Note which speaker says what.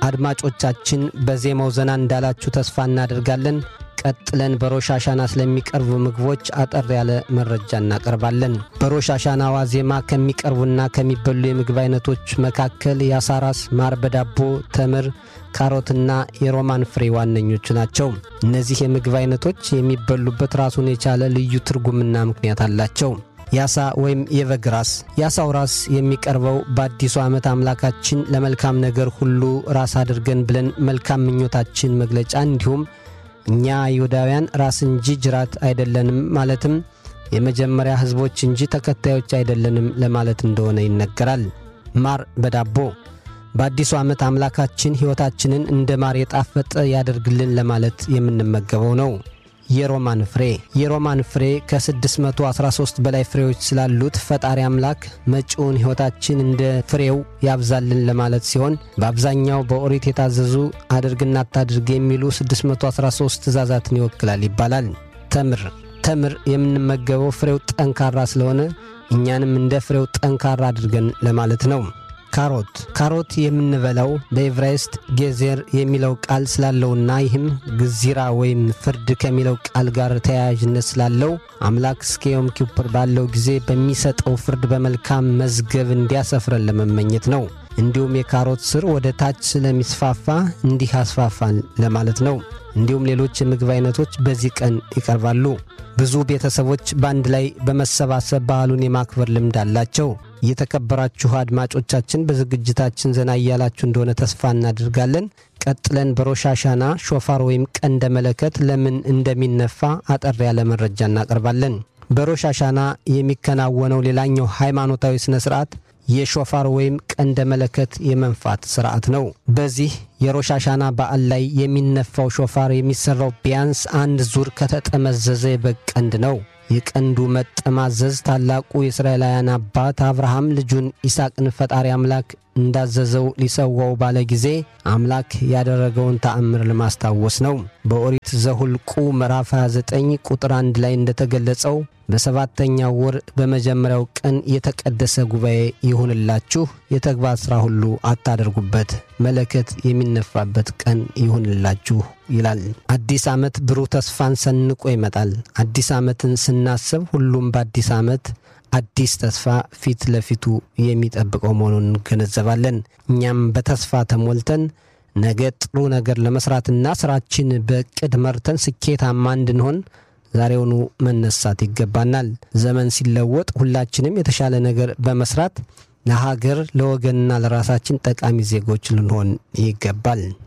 Speaker 1: አድማጮቻችን በዜማው ዘና እንዳላችሁ ተስፋ እናደርጋለን። ቀጥለን በሮሽ አሻና ስለሚቀርቡ ምግቦች አጠር ያለ መረጃ እናቀርባለን። በሮሽ አሻና ዋዜማ ከሚቀርቡና ከሚበሉ የምግብ አይነቶች መካከል የአሳ ራስ፣ ማር በዳቦ፣ ተምር፣ ካሮትና የሮማን ፍሬ ዋነኞቹ ናቸው። እነዚህ የምግብ አይነቶች የሚበሉበት ራሱን የቻለ ልዩ ትርጉምና ምክንያት አላቸው። የአሳ ወይም የበግ ራስ። የአሳው ራስ የሚቀርበው በአዲሱ ዓመት አምላካችን ለመልካም ነገር ሁሉ ራስ አድርገን ብለን መልካም ምኞታችን መግለጫ እንዲሁም እኛ አይሁዳውያን ራስ እንጂ ጅራት አይደለንም ማለትም የመጀመሪያ ሕዝቦች እንጂ ተከታዮች አይደለንም ለማለት እንደሆነ ይነገራል። ማር በዳቦ በአዲሱ ዓመት አምላካችን ሕይወታችንን እንደ ማር የጣፈጠ ያደርግልን ለማለት የምንመገበው ነው። የሮማን ፍሬ የሮማን ፍሬ ከ613 በላይ ፍሬዎች ስላሉት ፈጣሪ አምላክ መጪውን ሕይወታችን እንደ ፍሬው ያብዛልን ለማለት ሲሆን በአብዛኛው በኦሪት የታዘዙ አድርግና አታድርግ የሚሉ 613 ትእዛዛትን ይወክላል ይባላል። ተምር ተምር የምንመገበው ፍሬው ጠንካራ ስለሆነ እኛንም እንደ ፍሬው ጠንካራ አድርገን ለማለት ነው። ካሮት ካሮት የምንበላው በኤቭራይስጥ ጌዜር የሚለው ቃል ስላለውና ይህም ግዚራ ወይም ፍርድ ከሚለው ቃል ጋር ተያያዥነት ስላለው አምላክ እስከ ዮም ኪፑር ባለው ጊዜ በሚሰጠው ፍርድ በመልካም መዝገብ እንዲያሰፍረን ለመመኘት ነው። እንዲሁም የካሮት ስር ወደ ታች ስለሚስፋፋ እንዲህ አስፋፋን ለማለት ነው። እንዲሁም ሌሎች የምግብ አይነቶች በዚህ ቀን ይቀርባሉ። ብዙ ቤተሰቦች በአንድ ላይ በመሰባሰብ ባህሉን የማክበር ልምድ አላቸው። የተከበራችሁ አድማጮቻችን በዝግጅታችን ዘና እያላችሁ እንደሆነ ተስፋ እናደርጋለን። ቀጥለን በሮሻሻና ሾፋር ወይም ቀንደ መለከት ለምን እንደሚነፋ አጠር ያለ መረጃ እናቀርባለን። በሮሻሻና የሚከናወነው ሌላኛው ሃይማኖታዊ ሥነ ሥርዓት የሾፋር ወይም ቀንደ መለከት የመንፋት ስርዓት ነው። በዚህ የሮሻሻና በዓል ላይ የሚነፋው ሾፋር የሚሰራው ቢያንስ አንድ ዙር ከተጠመዘዘ የበግ ቀንድ ነው። የቀንዱ መጠማዘዝ ታላቁ የእስራኤላውያን አባት አብርሃም ልጁን ይስሐቅን ፈጣሪ አምላክ እንዳዘዘው ሊሰዋው ባለ ጊዜ አምላክ ያደረገውን ተአምር ለማስታወስ ነው። በኦሪት ዘሁልቁ ምዕራፍ 29 ቁጥር 1 ላይ እንደተገለጸው በሰባተኛው ወር በመጀመሪያው ቀን የተቀደሰ ጉባኤ ይሁንላችሁ፣ የተግባር ሥራ ሁሉ አታደርጉበት፣ መለከት የሚነፋበት ቀን ይሁንላችሁ ይላል። አዲስ ዓመት ብሩህ ተስፋን ሰንቆ ይመጣል። አዲስ ዓመትን ስናስብ ሁሉም በአዲስ ዓመት አዲስ ተስፋ ፊት ለፊቱ የሚጠብቀው መሆኑን እንገነዘባለን። እኛም በተስፋ ተሞልተን ነገ ጥሩ ነገር ለመስራትና ስራችን በእቅድ መርተን ስኬታማ እንድንሆን ዛሬውኑ መነሳት ይገባናል። ዘመን ሲለወጥ ሁላችንም የተሻለ ነገር በመስራት ለሀገር ለወገንና ለራሳችን ጠቃሚ ዜጎች ልንሆን ይገባል።